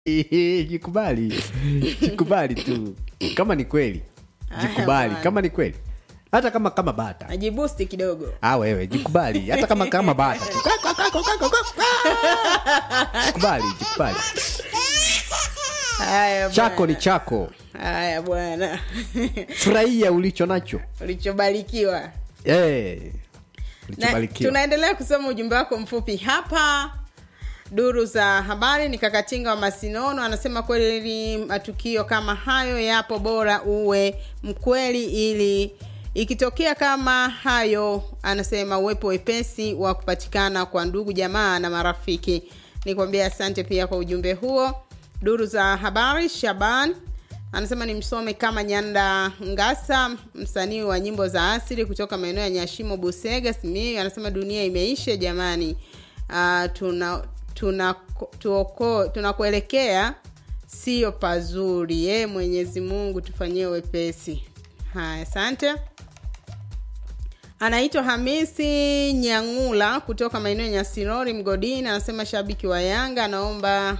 jikubali jikubali tu kama ni kweli Haya, jikubali bwana. kama ni kweli hata kama kama bata ajibusti kidogo ah wewe jikubali hata kama kama bata jikubali jikubali haya chako ni bwana. chako haya bwana furahia ulicho nacho ulichobarikiwa Eh, na, ulichobarikiwa tunaendelea kusoma ujumbe wako mfupi hapa duru za habari ni kakatinga wa masinono anasema kweli matukio kama hayo yapo bora uwe mkweli ili ikitokea kama hayo anasema uwepo wepesi wa kupatikana kwa ndugu jamaa na marafiki nikwambia asante pia kwa ujumbe huo duru za habari shaban anasema ni msome kama nyanda ngasa msanii wa nyimbo za asili kutoka maeneo ya nyashimo busega simiu anasema dunia imeisha jamani uh, tuna tuna tuoko- tunakuelekea sio pazuri ye mwenyezi mungu tufanyie wepesi haya asante anaitwa hamisi nyangula kutoka maeneo ya nyasirori mgodini anasema shabiki wa yanga anaomba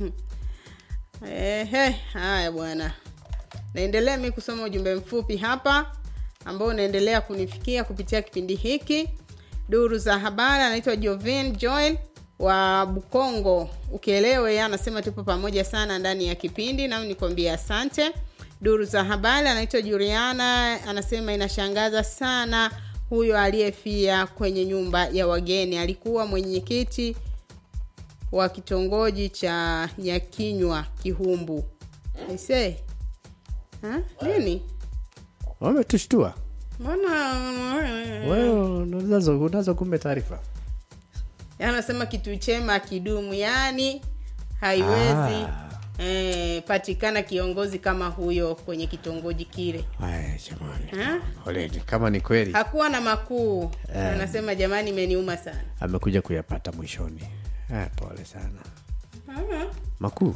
Ehe, haya bwana naendelea mi kusoma ujumbe mfupi hapa ambao unaendelea kunifikia kupitia kipindi hiki duru za habari anaitwa jovin joel wa bukongo ukielewe yeye anasema tupo pamoja sana ndani ya kipindi nami nikwambia asante duru za habari anaitwa juliana anasema inashangaza sana huyo aliyefia kwenye nyumba ya wageni alikuwa mwenyekiti wa kitongoji cha nyakinywa kihumbu aise Ha? nini wametushtua mbona wewe unazo unazo kumbe taarifa anasema kitu chema kidumu yani haiwezi Ah. eh, patikana kiongozi kama huyo kwenye kitongoji kile Aya, jamani Ha? poleni kama ni kweli hakuwa na makuu anasema jamani imeniuma sana amekuja kuyapata mwishoni ah, pole sana makuu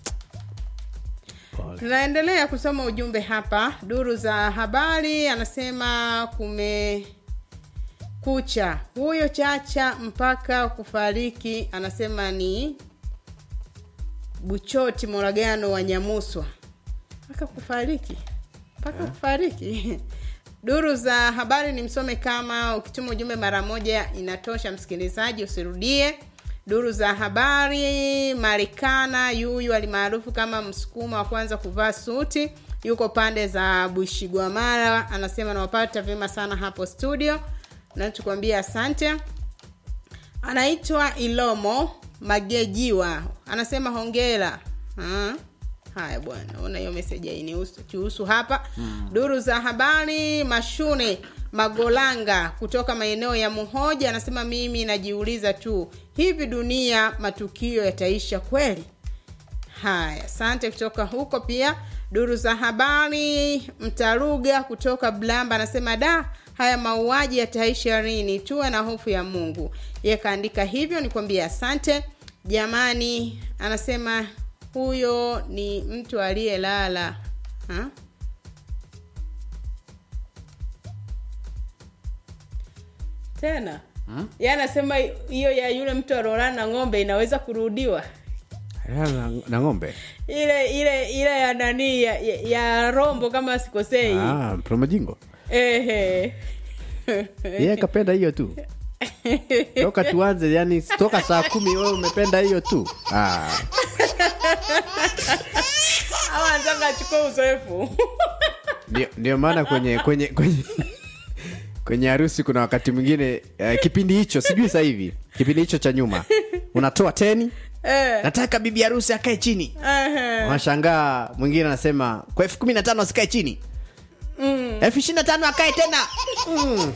pole tunaendelea kusoma ujumbe hapa duru za habari anasema kume kucha huyo chacha mpaka kufariki anasema ni buchoti moragano wa nyamuswa mpaka kufariki mpaka kufariki duru za habari ni msome kama ukituma ujumbe mara moja inatosha msikilizaji usirudie duru za habari marikana yuyu alimaarufu kama msukuma wa kwanza kuvaa suti yuko pande za bushigwamara anasema nawapata vyema sana hapo studio na tukuambia asante anaitwa ilomo magejiwa anasema hongera Ah, haya bwana ona hiyo meseji hainihusu hapa hmm. duru za habari mashune magolanga kutoka maeneo ya muhoja anasema mimi najiuliza tu hivi dunia matukio yataisha kweli haya asante kutoka huko pia duru za habari mtaruga kutoka blamba anasema da haya mauaji yataisha lini tuwe na hofu ya mungu ye kaandika hivyo nikwambia asante jamani anasema huyo ni mtu aliyelala Ha? tena hmm? ye anasema hiyo ya yule mtu alolala na ng'ombe inaweza kurudiwa na, na ng'ombe ile ile ile ya nani ya, ya, ya rombo kama sikosei ah, promojingo ehe yeye kapenda hiyo tu toka tuanze yani toka saa kumi wewe umependa hiyo tu ah. ama anataka achukue uzoefu ndio, ndio maana kwenye kwenye kwenye kwenye harusi kuna wakati mwingine uh, kipindi hicho sijui sasa hivi kipindi hicho cha nyuma unatoa teni Eh, nataka bibi harusi akae chini ehe. unashangaa mwingine anasema kwa elfu kumi na tano asikae chini elfu ishiri na tano akae tena Mm.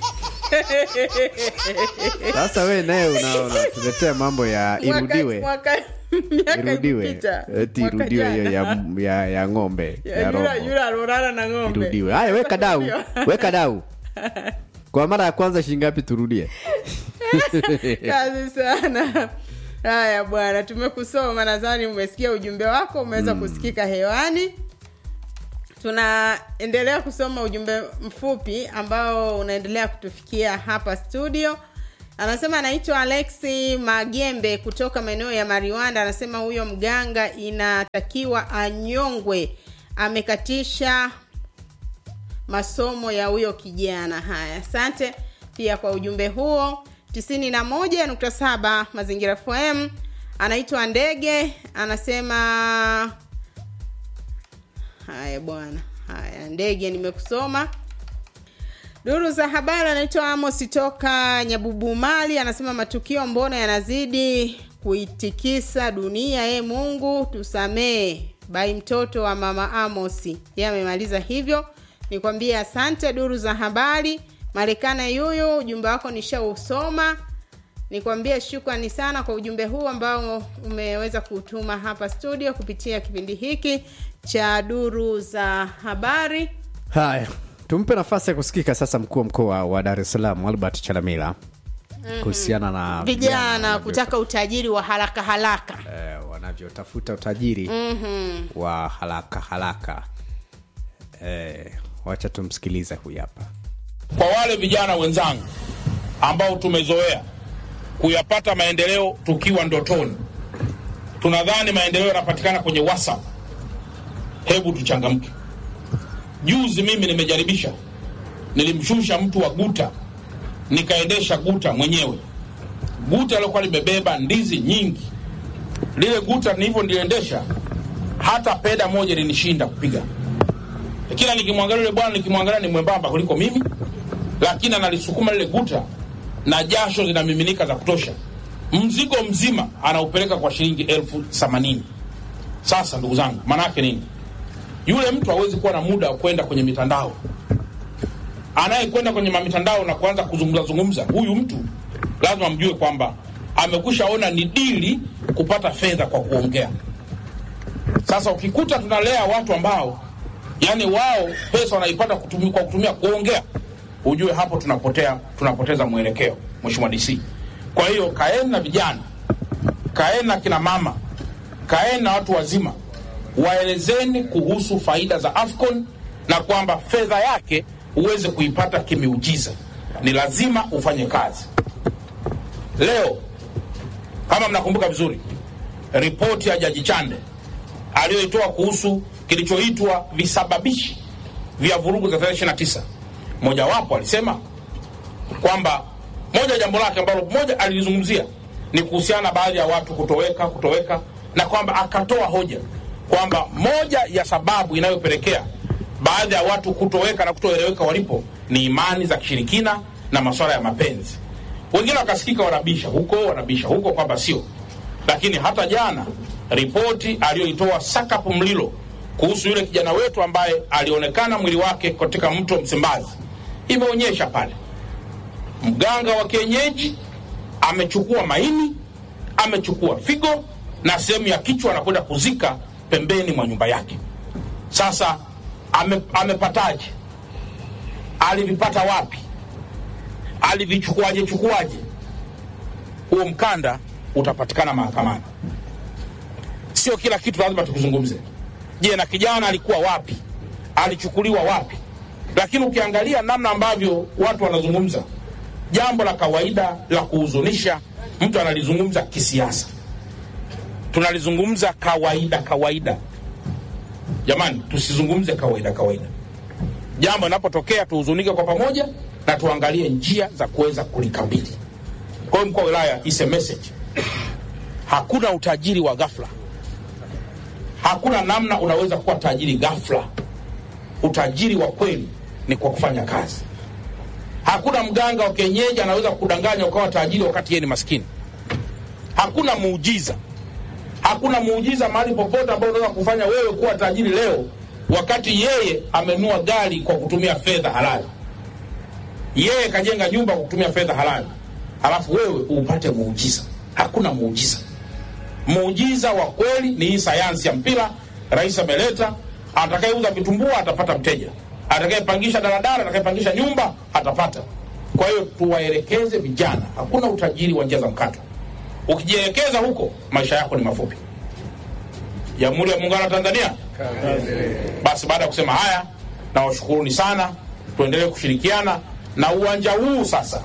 sasa we naye una- unatuletea mambo ya Mwaka- irudiwe mwaka- miaka irudiwe ilipita. eti Mwaka irudiwe hiyo jana. ya, ya, ya ng'ombe Ya ya yule- robo yule alolala na ng'ombe irudiwe haya weka dau weka dau kwa mara ya kwanza shingapi turudie kazi sana haya bwana tumekusoma nadhani umesikia ujumbe wako umeweza mm. kusikika hewani tunaendelea kusoma ujumbe mfupi ambao unaendelea kutufikia hapa studio anasema anaitwa alexi magembe kutoka maeneo ya mariwanda anasema huyo mganga inatakiwa anyongwe amekatisha masomo ya huyo kijana haya asante pia kwa ujumbe huo 91.7 mazingira fm anaitwa ndege anasema haya bwana haya ndege nimekusoma duru za habari anaitwa amos toka nyabubumali anasema matukio mbona yanazidi kuitikisa dunia e mungu tusamee bai mtoto wa mama amosi ye amemaliza hivyo nikwambie asante duru za habari marekani yuyu ujumbe wako nishausoma nikwambie shukrani sana kwa ujumbe huu ambao umeweza kutuma hapa studio kupitia kipindi hiki cha duru za habari haya tumpe nafasi ya kusikika sasa mkuu wa mkoa wa dar es salaam albert chalamila kuhusiana na vijana wanavyo- kutaka utajiri wa haraka haraka eh, wanavyotafuta utajiri mm-hmm. wa haraka haraka eh, wacha tumsikilize huyu hapa kwa wale vijana wenzangu ambao tumezoea kuyapata maendeleo tukiwa ndotoni tunadhani maendeleo yanapatikana kwenye whatsapp hebu tuchangamke juzi mimi nimejaribisha nilimshusha mtu wa guta nikaendesha guta mwenyewe guta lilokuwa limebeba ndizi nyingi lile guta nilivyo niliendesha hata peda moja linishinda kupiga kila nikimwangalia yule bwana nikimwangalia ni mwembamba kuliko mimi lakini analisukuma lile guta na jasho zinamiminika za kutosha mzigo mzima anaupeleka kwa shilingi elfu themanini sasa ndugu zangu maanaake nini yule mtu hawezi kuwa na muda wa kwenda kwenye mitandao anayekwenda kwenye mitandao na kuanza kuzungumza zungumza huyu mtu lazima mjue kwamba amekwisha ona ni dili kupata fedha kwa kuongea sasa ukikuta tunalea watu ambao yani wao pesa wanaipata kutumi, kwa kutumia kuongea ujue hapo tunapotea tunapoteza mwelekeo mheshimiwa dc kwa hiyo kaeni na vijana kaeni na kina mama kaeni na watu wazima waelezeni kuhusu faida za afcon na kwamba fedha yake uweze kuipata kimiujiza ni lazima ufanye kazi leo kama mnakumbuka vizuri ripoti ya jaji chande aliyoitoa kuhusu kilichoitwa visababishi vya vurugu za tarehe 29 mojawapo alisema kwamba moja jambo lake ambalo moja alilizungumzia ni kuhusiana na baadhi ya watu kutoweka kutoweka na kwamba akatoa hoja kwamba moja ya sababu inayopelekea baadhi ya watu kutoweka na kutoeleweka walipo ni imani za kishirikina na masuala ya mapenzi wengine wakasikika wanabisha huko wanabisha huko kwamba sio lakini hata jana ripoti aliyoitoa sakapu mlilo kuhusu yule kijana wetu ambaye alionekana mwili wake katika mto msimbazi imeonyesha pale mganga wa kienyeji amechukua maini amechukua figo na sehemu ya kichwa anakwenda kuzika pembeni mwa nyumba yake sasa ame, amepataje alivipata wapi alivichukuaje chukuaje huo mkanda utapatikana mahakamani sio kila kitu lazima tukizungumze je na kijana alikuwa wapi alichukuliwa wapi lakini ukiangalia namna ambavyo watu wanazungumza jambo la kawaida la kuhuzunisha mtu analizungumza kisiasa tunalizungumza kawaida kawaida jamani tusizungumze kawaida kawaida jambo linapotokea tuhuzunike kwa pamoja na tuangalie njia za kuweza kulikabili kwa hiyo mkuu wa wilaya is a message hakuna utajiri wa ghafla hakuna namna unaweza kuwa tajiri ghafla utajiri wa kweli ni kwa kufanya kazi hakuna mganga wa kienyeji anaweza kudanganya ukawa tajiri wakati yeye ni maskini hakuna muujiza hakuna muujiza mahali popote ambao unaweza kufanya wewe kuwa tajiri leo wakati yeye amenunua gari kwa kutumia fedha halali yeye kajenga nyumba kwa kutumia fedha halali halafu wewe upate muujiza hakuna muujiza muujiza wa kweli ni hii sayansi ya mpira rais ameleta atakayeuza vitumbua atapata mteja atakayepangisha daladala atakayepangisha nyumba atapata kwa hiyo tuwaelekeze vijana hakuna utajiri wa njia za mkato ukijielekeza huko maisha yako ni mafupi jamhuri ya muungano wa tanzania basi baada ya kusema haya nawashukuruni sana tuendelee kushirikiana na uwanja huu sasa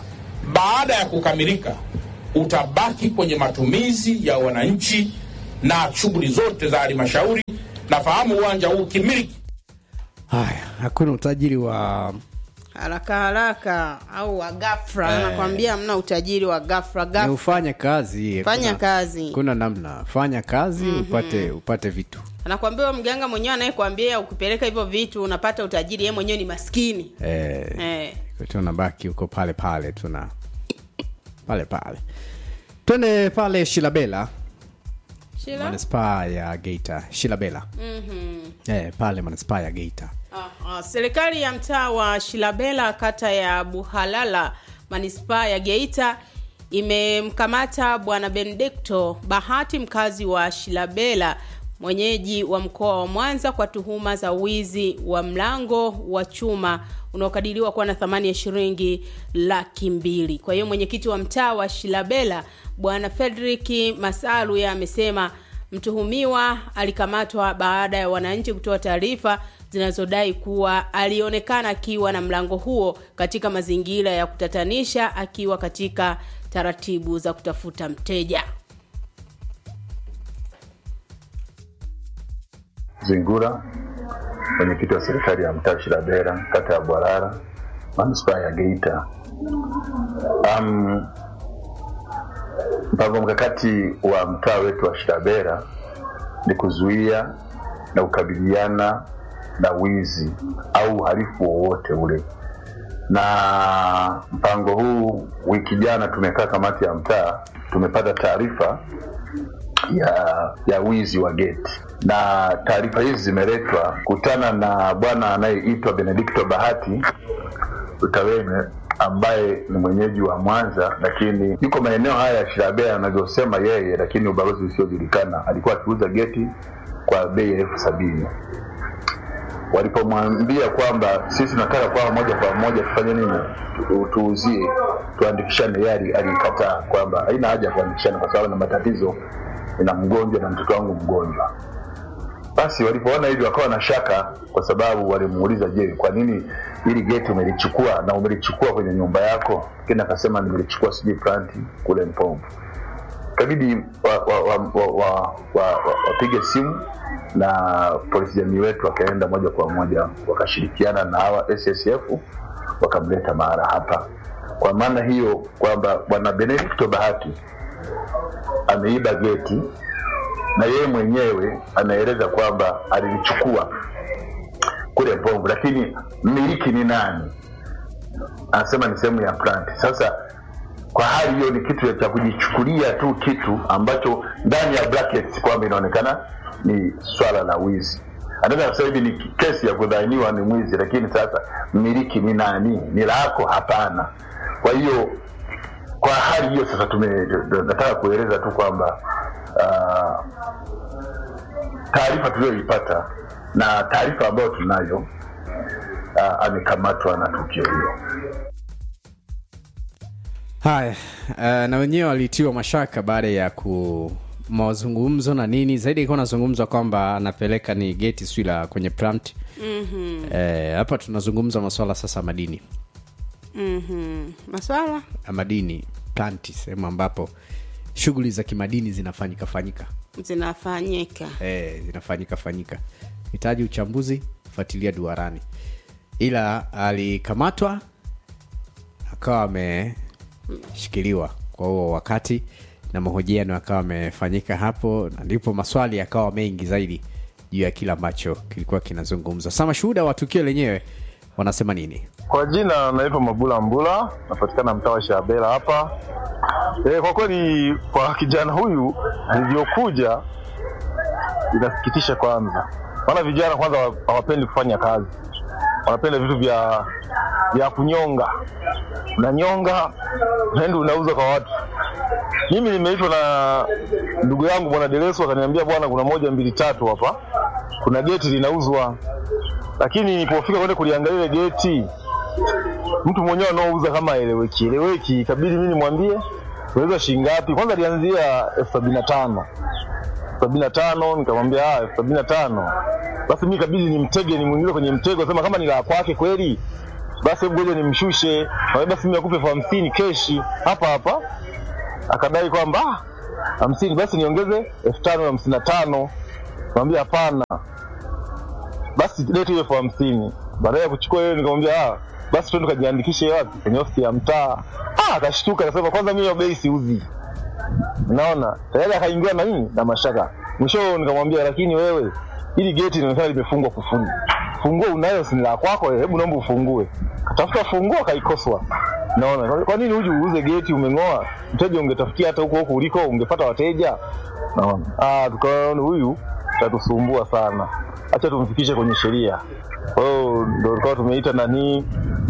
baada ya kukamilika utabaki kwenye matumizi ya wananchi na shughuli zote za halmashauri. Nafahamu uwanja huu kimiliki haya hakuna utajiri wa haraka haraka au wa ghafla nakwambia hamna utajiri wa ghafla ni ghafla ufanye kazi fanya kuna- kazi kuna namna fanya kazi upate upate vitu anakwambia huyo mganga mwenyewe anayekwambia ukipeleka hivyo vitu unapata utajiri yeye mwenyewe ni maskini eh, eh. tunabaki huko pale pale tuna pale pale twende pale shilabela Shila? manispaa ya geita shilabela mm-hmm. eh, pale manispaa ya geita Ah, ah, serikali ya mtaa wa shilabela kata ya buhalala manispaa ya geita imemkamata bwana benedikto bahati mkazi wa shilabela mwenyeji wa mkoa wa mwanza kwa tuhuma za wizi wa mlango wa chuma unaokadiriwa kuwa na thamani ya shilingi laki mbili kwa hiyo mwenyekiti wa mtaa wa shilabela bwana fredrik masalu ye amesema mtuhumiwa alikamatwa baada ya wananchi kutoa taarifa zinazodai kuwa alionekana akiwa na mlango huo katika mazingira ya kutatanisha akiwa katika taratibu za kutafuta mteja Zingura, mwenyekiti wa serikali ya mtaa Shirabera, kata ya Bwarara, manispaa ya Geita. Um, mpango mkakati wa mtaa wetu wa Shirabera ni kuzuia na kukabiliana na wizi au uhalifu wowote ule, na mpango huu, wiki jana tumekaa kamati ya mtaa, tumepata taarifa ya ya wizi wa geti na taarifa hizi zimeletwa kutana na bwana anayeitwa benedikto bahati utaweme ambaye ni mwenyeji wa mwanza lakini yuko maeneo haya ya shirabea anavyosema yeye lakini ubalozi usiojulikana alikuwa akiuza geti kwa bei ya elfu sabini walipomwambia kwamba sisi tunataka kwamba moja kwa moja tufanye nini Tu- tuuzie tuandikishane yeye ali- alikataa kwamba haina haja ya kuandikishana kwa sababu na matatizo na mgonjwa na mtoto wangu mgonjwa basi walipoona hivyo wakawa na shaka kwa sababu walimuuliza je kwa nini ili geti umelichukua na umelichukua kwenye nyumba yako lakini akasema nimelichukua sijui planti kule mpombo ikabidi wapige wa, wa, wa, wa, wa, wa, wapige simu na polisi jamii wetu wakaenda moja kwa moja wakashirikiana na hawa ssf wakamleta mahala hapa kwa maana hiyo kwamba bwana benedikto bahati ameiba geti na yeye mwenyewe anaeleza kwamba alilichukua kule Mbongo, lakini mmiliki ni nani? Anasema ni sehemu ya plant. Sasa kwa hali hiyo, ni kitu cha kujichukulia tu kitu ambacho ndani ya brackets kwamba inaonekana ni swala la wizi. Anaweza kusema hivi ni kesi ya kudhaniwa ni mwizi, lakini sasa mmiliki ni nani? Ni lako? Hapana. Kwa hiyo kwa hali hiyo sasa tume nataka kueleza tu kwamba uh, taarifa tuliyoipata na taarifa ambayo tunayo uh, amekamatwa na tukio hilo haya uh, na wenyewe walitiwa mashaka baada ya ku mazungumzo na nini zaidi ilikuwa nazungumzwa kwamba anapeleka ni geti sijui la kwenye plant mm-hmm. eh, hapa tunazungumza maswala sasa ya madini mm-hmm. maswala ya madini planti sehemu ambapo shughuli za kimadini zinafanyika fanyika zinafanyika eh, zinafanyika fanyika hitaji uchambuzi fuatilia duarani ila alikamatwa akawa ameshikiliwa kwa huo wakati na mahojiano yakawa amefanyika hapo na ndipo maswali yakawa mengi zaidi juu ya kile ambacho kilikuwa kinazungumzwa sa mashuhuda wa tukio lenyewe wanasema nini Kwa jina naitwa Mabula Mbula, napatikana mtaa wa Shabela hapa. E, kwa kweli kwa kijana huyu alivyokuja inasikitisha kwanza, maana vijana kwanza hawa- hawapendi kufanya kazi, wanapenda vitu vya vya kunyonga. Unanyonga unaenda unauza kwa watu. Mimi nimeitwa na ndugu yangu bwana Deresu akaniambia, bwana, kuna moja mbili tatu hapa, kuna geti linauzwa, lakini nilipofika kwenda kuliangalia ile geti mtu mwenyewe anaouza kama eleweki eleweki, ikabidi mimi nimwambie unauza shilingi ngapi. Kwanza alianzia elfu sabini na tano elfu sabini na tano nikamwambia ah, elfu sabini na tano Basi mimi ikabidi nimtege, nimwingize kwenye mtego, sema kama ni la kwake kweli basi hebu ngoja nimshushe Nikamwambia, basi mimi nakupa elfu hamsini keshi hapa hapa akadai kwamba "Ah, hamsini basi niongeze elfu tano hamsini na tano Nikamwambia hapana basi lete hiyo elfu hamsini baadaye ya kuchukua hiyo nikamwambia ah, basi twende tukajiandikishe wapi kwenye ofisi ya mtaa ah, akashtuka akasema kwanza mimi hiyo bei siuzi naona tayari akaingia na nini na mashaka mwisho nikamwambia lakini wewe hili geti linaonekana limefungwa kufuli funguo unayo si ni la kwako eh, hebu naomba ufungue katafuta funguo akaikoswa naona kwa- kwa nini huju uuze geti umeng'oa mteja ungetafutia hata huko huko uliko ungepata wateja naona ah tukaona huyu tatusumbua sana acha tumfikishe kwenye sheria kwa hiyo ndo tukawa tumeita nanii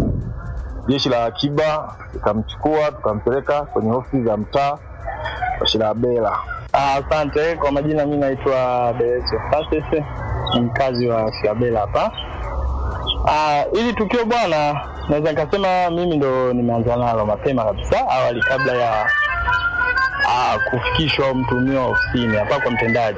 jeshi la akiba tukamchukua tukampeleka kwenye ofisi za mtaa wa Shilabela. Ah, Asante. Kwa majina mi naitwa Bereso Francis, ni mkazi wa Siabela hapa. Ah, Hili tukio bwana, naweza nikasema mimi ndo nimeanza nalo mapema kabisa, awali kabla ya ah, kufikishwa mtuhumiwa ofisini hapa kwa mtendaji.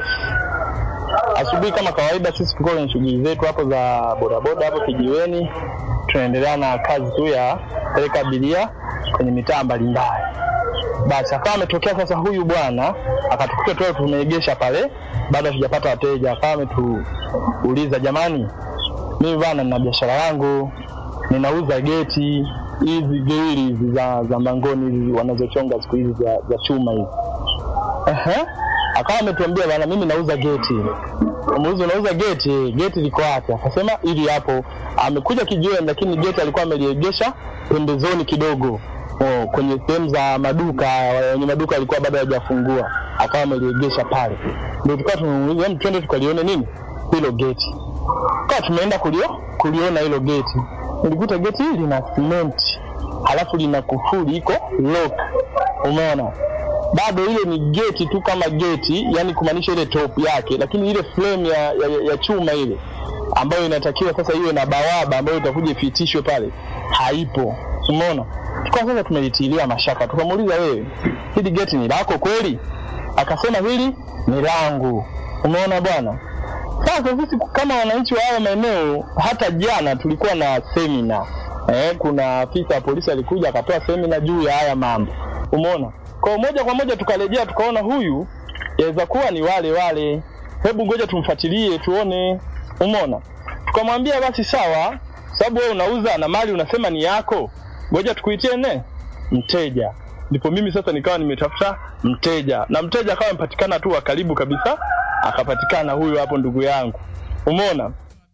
Asubuhi kama kawaida, sisi tulikuwa kwenye shughuli zetu hapo za bodaboda hapo kijiweni, tunaendelea na kazi tu ya peleka abiria kwenye mitaa mbalimbali basi akawa ametokea sasa huyu bwana akatukuta tu tumeegesha pale bado hatujapata wateja akawa ametuuliza jamani mimi bwana nina biashara yangu ninauza geti hizi geili hizi za, za mlangoni hizi wanazochonga siku hizi za, za chuma hizi Ehe. akawa ametuambia bwana mimi nauza geti muuza unauza geti geti liko wapi akasema ili hapo amekuja kijiweni lakini geti alikuwa ameliegesha pembezoni kidogo oh, kwenye sehemu za maduka wenye maduka alikuwa bado hajafungua akawa ameliegesha pale ndio tukawa tumemuuliza "Hem, twende tukalione nini hilo geti kawa tumeenda kulio kuliona hilo geti nilikuta geti hili lina simenti halafu lina kufuli iko lock umeona bado ile ni geti tu kama geti yani kumaanisha ile top yake lakini ile frame ya, ya, ya chuma ile ambayo inatakiwa sasa iwe na bawaba ambayo itakuja ifitishwe pale haipo umeona tukawa sasa tumelitilia mashaka tukamuuliza wewe hili geti ni lako kweli akasema hili ni langu umeona bwana sasa sisi kama wananchi wa haya maeneo hata jana tulikuwa na semina eh, kuna afisa wa polisi alikuja akatoa semina juu ya haya mambo umeona kwa moja kwa moja tukarejea tukaona huyu yaweza kuwa ni wale wale hebu ngoja tumfuatilie tuone umeona tukamwambia basi sawa sababu wewe unauza na mali unasema ni yako ngoja tukuitie ne mteja ndipo mimi sasa nikawa nimetafuta mteja na mteja akawa amepatikana tu wa karibu kabisa akapatikana huyu hapo ndugu yangu umeona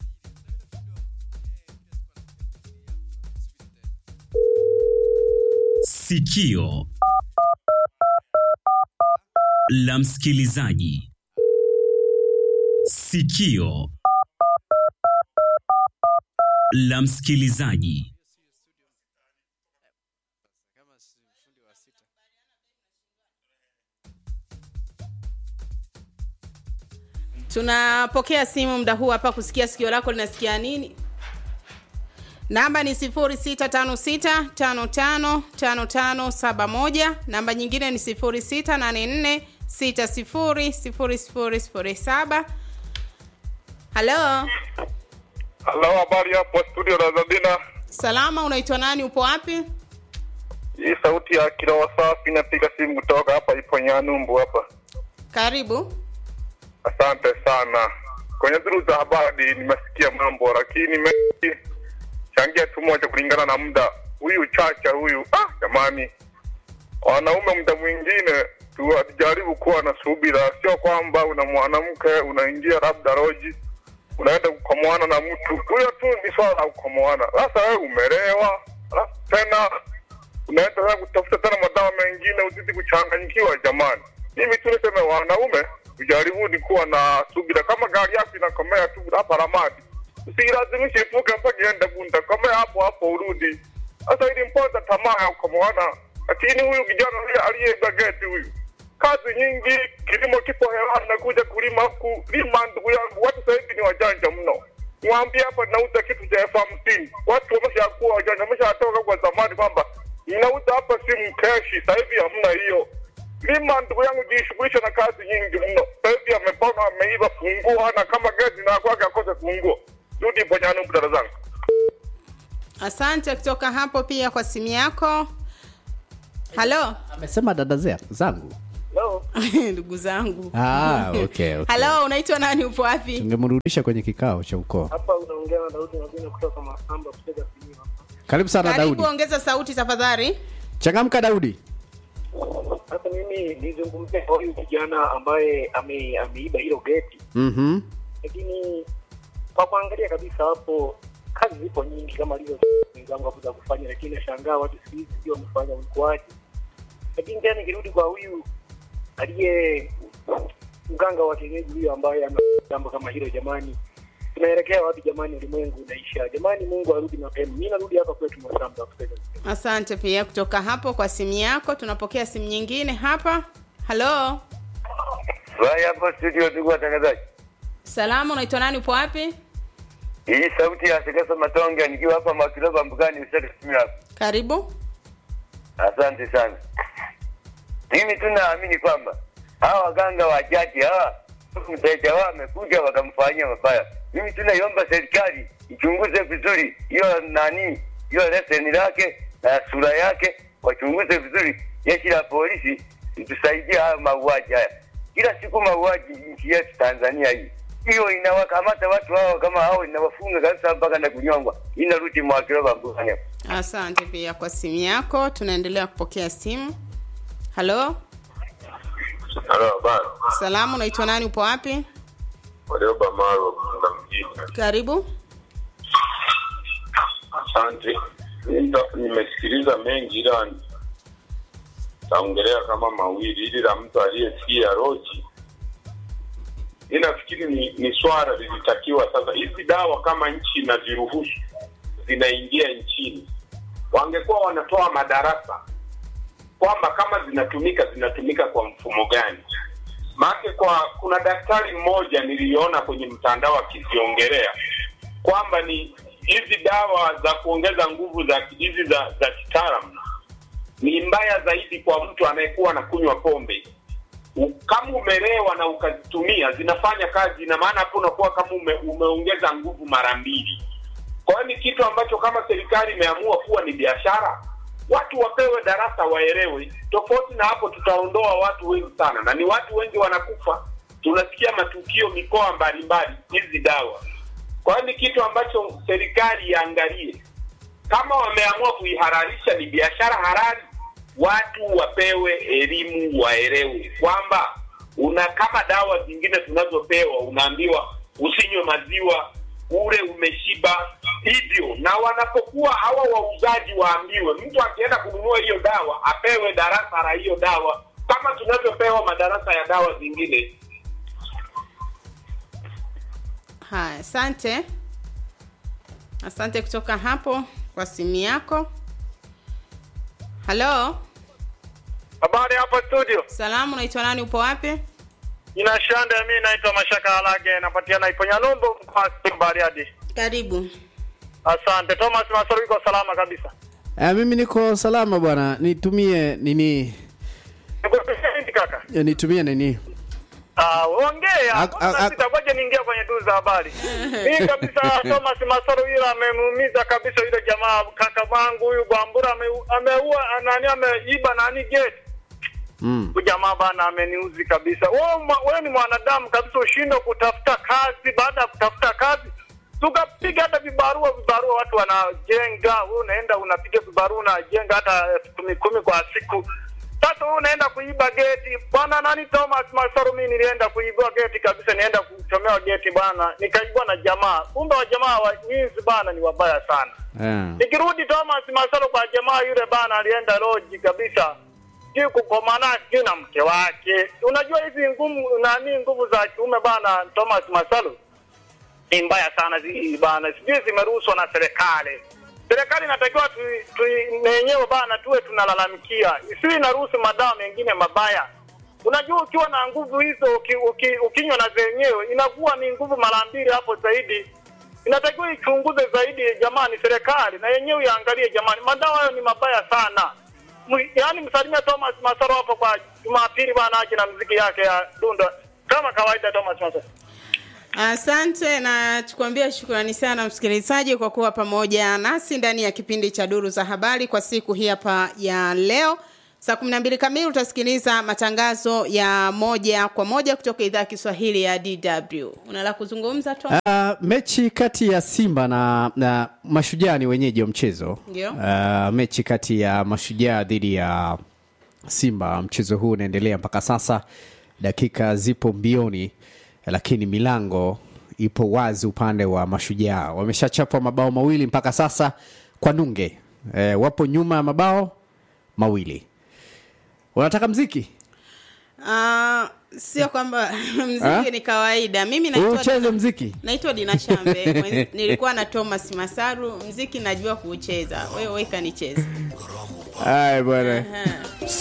Sikio la msikilizaji. Sikio la msikilizaji. tunapokea simu muda huu hapa kusikia sikio lako linasikia nini namba ni 0656555571 namba nyingine ni 0684600007 halo Halo, habari hapo studio Razadina. salama unaitwa nani upo wapi Hii sauti ya Kirowa Safi napiga simu kutoka hapa ipo Nyanumbu hapa. karibu Asante sana. Kwenye duru za habari nimesikia mambo, lakini nimechangia tu moja kulingana na muda. Huyu Chacha huyu, ah, jamani, wanaume muda mwingine tujaribu kuwa na subira, sio kwamba una mwanamke unaingia labda roji unaenda kukomoana na mtu huyo tu ni swala la kukomoana. Sasa wewe umelewa, alafu tena unaenda tena kutafuta tena madawa mengine, uzidi kuchanganyikiwa. Jamani, mimi tu niseme wanaume tujaribuni kuwa na subira. Kama gari yako inakomea tu hapa Ramadi, usilazimishe ivuke mpaka iende Bunda, komea hapo hapo urudi. Sasa ili mponza tamaa ya kukomoana, lakini huyu kijana huyu aliyeiba geti huyu kazi nyingi, kilimo kipo hewani, nakuja kulima huku lima. Ndugu yangu, watu sasa hivi ni wajanja mno. Mwambie hapa nauza kitu cha elfu hamsini, watu wameshakuwa wajanja, wameshatoka kwa zamani kwamba ninauza hapa simu keshi. Sasa hivi hamna hiyo. Lima ndugu yangu, jishughulisha na kazi nyingi mno. Sasa hivi amepona, ameiba funguo, hana kama geti na kwake akose funguo. Rudi Ponyanu, dada zangu. asante asante kutoka hapo pia kwa simu yako halo amesema dada zea- zangu ndugu zangu ah, okay, okay. halo unaitwa nani upo wapi tungemrudisha kwenye kikao cha ukoo hapa unaongea na Daudi Magina kutoka Makamba kucheza Simiyu hapa. karibu sana karibu daudi ongeza sauti tafadhali changamka daudi Sasa mimi nizungumzie kwa huyu kijana ambaye ame, ameiba hilo geti, mm-hmm. lakini kwa kuangalia kabisa hapo kazi zipo nyingi kama alizo wenzangu hapo za kufanya, lakini nashangaa watu siku hizi sio wamefanya ulikuwaje. Lakini tena nikirudi kwa huyu aliye mganga wa kienyeji huyo ambaye ana jambo kama hilo, jamani, tunaelekea wapi jamani? Ulimwengu unaisha jamani, Mungu arudi mapema. Mimi narudi hapa kwetu Mwasamba kucheza asante pia kutoka hapo kwa simu yako tunapokea simu nyingine hapa halo Vai hapo studio, ndugu watangazaji. salama unaitwa nani upo wapi Hii sauti ya Sekesa Matonge nikiwa hapa Makiloba Mbugani Usaka Simiyu hapa. karibu Asante sana. Mimi tu naamini kwamba hawa waganga wa jadi hawa mteja wao amekuja wakamfanyia mabaya. Mimi tunaiomba serikali ichunguze vizuri hiyo nani hiyo leseni lake na sura yake, wachunguze vizuri. Jeshi la polisi itusaidie haya mauaji haya. Kila siku mauaji nchi yetu Tanzania hii hiyo inawakamata watu hao kama hao, inawafunga kabisa mpaka na kunyongwa. Inarudi Mwakiloba Mbugani hapa. asante pia kwa simu yako tunaendelea kupokea simu halo Halo, bana. salamu unaitwa nani upo wapi Walioba Maro Bunda mjini. karibu Asante. Nita- Nimesikiliza mengi ila taongelea kama mawili. Ili la mtu aliyesikia roji, mi nafikiri ni, ni swala lilitakiwa sasa. Hizi dawa kama nchi inaziruhusu zinaingia nchini, wangekuwa wanatoa madarasa kwamba kama zinatumika zinatumika kwa mfumo gani maake kwa kuna daktari mmoja niliona kwenye mtandao akiziongelea kwamba ni hizi dawa za kuongeza nguvu za hizi za za kitaalamu ni mbaya zaidi kwa mtu anayekuwa anakunywa pombe U- kama umelewa na ukazitumia zinafanya kazi ina maana hapo unakuwa kama ume, umeongeza nguvu mara mbili kwa hiyo ni kitu ambacho kama serikali imeamua kuwa ni biashara watu wapewe darasa waelewe tofauti na hapo tutaondoa watu wengi sana na ni watu wengi wanakufa tunasikia matukio mikoa mbalimbali hizi dawa kwa hiyo ni kitu ambacho serikali iangalie kama wameamua kuihalalisha ni biashara halali watu wapewe elimu waelewe kwamba una kama dawa zingine tunazopewa unaambiwa usinywe maziwa ule umeshiba hivyo na wanapokuwa hawa wauzaji waambiwe mtu akienda kununua hiyo dawa apewe darasa la hiyo dawa kama tunavyopewa madarasa ya dawa zingine haya asante asante kutoka hapo kwa simu yako halo Habari hapa studio. salamu unaitwa nani upo wapi Jina Shande, mimi naitwa Mashaka Halage, napatikana Iponya Numbu mkoa Bariadi. karibu Asante. Thomas Masoro yuko salama kabisa. Eh, mimi niko salama bwana nitumie nini Nikupisha nini kaka? eh, nitumie nini Ah, ongea. Ak- ak- ak- Sitakuja niingia kwenye duu za habari. Mimi kabisa Thomas Masoro yule amemuumiza kabisa yule jamaa kaka wangu huyu Gwambura ame- ameua nani ameiba nani gate. mm. Huyu jamaa bana ameniuzi kabisa. Wewe mwa- wewe ni mwanadamu kabisa ushindwe kutafuta kazi baada ya kutafuta kazi tukapiga hata vibarua vibarua watu wanajenga wewe unaenda unapiga vibarua unajenga hata elfu kumi kumi kwa siku sasa wewe unaenda kuiba geti bwana nani Thomas Masaru mimi nilienda kuibua geti kabisa nienda kuchomewa geti bwana nikaibwa na jamaa kumbe wa jamaa wa nyinzi bana ni wabaya sana eh. Nikirudi Thomas Masalo kwa jamaa yule bana alienda loji kabisa. Sijui kukomana sijui na mke wake. Unajua hizi ngumu nani nguvu za kiume bana Thomas Masalo ni mbaya sana hizi bana. Sijui zimeruhusiwa na serikali. Serikali inatakiwa tu, tu na yenyewe bana tuwe tunalalamikia. Isiwe inaruhusu madawa mengine mabaya. Unajua ukiwa na nguvu hizo uki, uki, ukinywa na zenyewe inakuwa ni nguvu mara mbili hapo zaidi inatakiwa ichunguze zaidi jamani serikali na yenyewe iangalie jamani madawa hayo ni mabaya sana M- yaani msalimia thomas masaro hapo kwa jumapili bwana aje na mziki yake ya dunda kama kawaida thomas masaro Asante na tukuambia shukrani sana msikilizaji kwa kuwa pamoja nasi ndani ya kipindi cha Duru za Habari kwa siku hii hapa ya leo. Saa kumi na mbili kamili utasikiliza matangazo ya moja kwa moja kutoka idhaa ya Kiswahili ya DW. Una la kuzungumza Tom? Uh, mechi kati ya Simba na, na Mashujaa ni wenyeji wa mchezo. Ndio. Uh, mechi kati ya Mashujaa dhidi ya Simba, mchezo huu unaendelea mpaka sasa, dakika zipo mbioni, lakini milango ipo wazi upande wa Mashujaa. Wameshachapwa mabao mawili mpaka sasa kwa nunge. Eh, wapo nyuma ya mabao mawili. Unataka mziki? Ah, sio kwamba Ah? mziki ni kawaida. Mimi Wewe naitwa ucheze mziki? naitwa Dina Shambe. Mwen- Nilikuwa na Thomas Masaru. Mziki najua kuucheza. Wewe weka nicheze. Haya bwana. Aha.